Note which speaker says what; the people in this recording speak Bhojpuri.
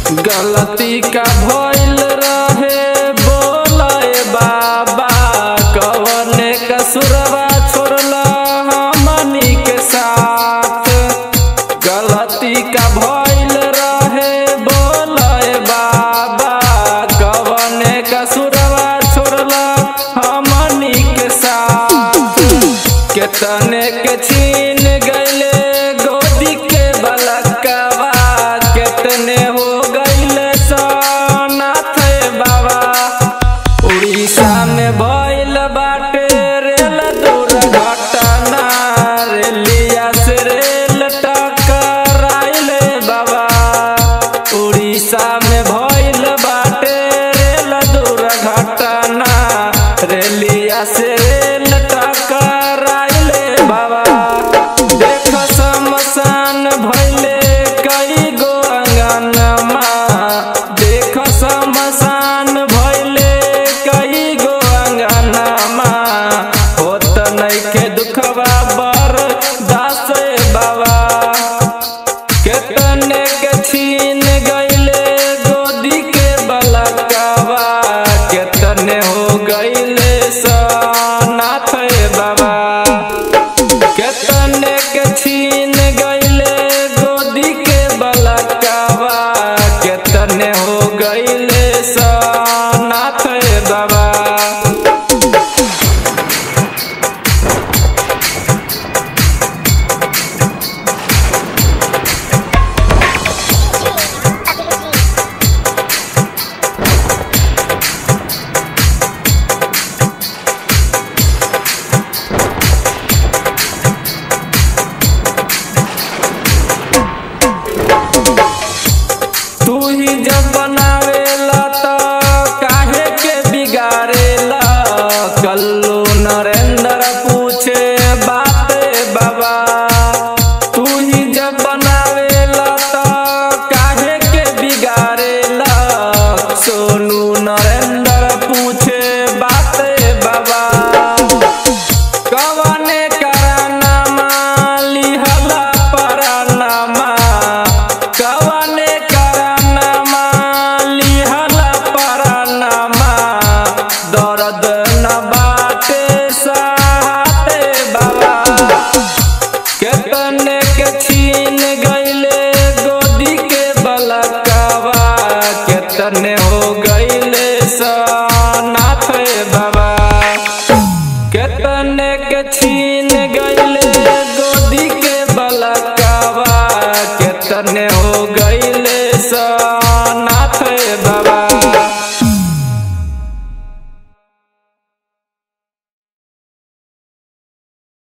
Speaker 1: गलती का भइल रहे बोलाए बाबा कवने कसुरवा छोड़ला हमनी के साथ गलती का भइल रहे बोलाए बाबा कवने कसुरवा छोड़ला हमनी के साथ केतने के छीन गईले गोदी के बलकवा केतने हो गईले सोनाथ बाबा उड़ीसा में भइल बाटे रेल दुर्घटना रेलिया से रेल टकराइले बाबा उड़ीसा में भइल बाटे रेल दुर्घटना रेलिया से रेल टकराइले बाबा देख शमशान भइल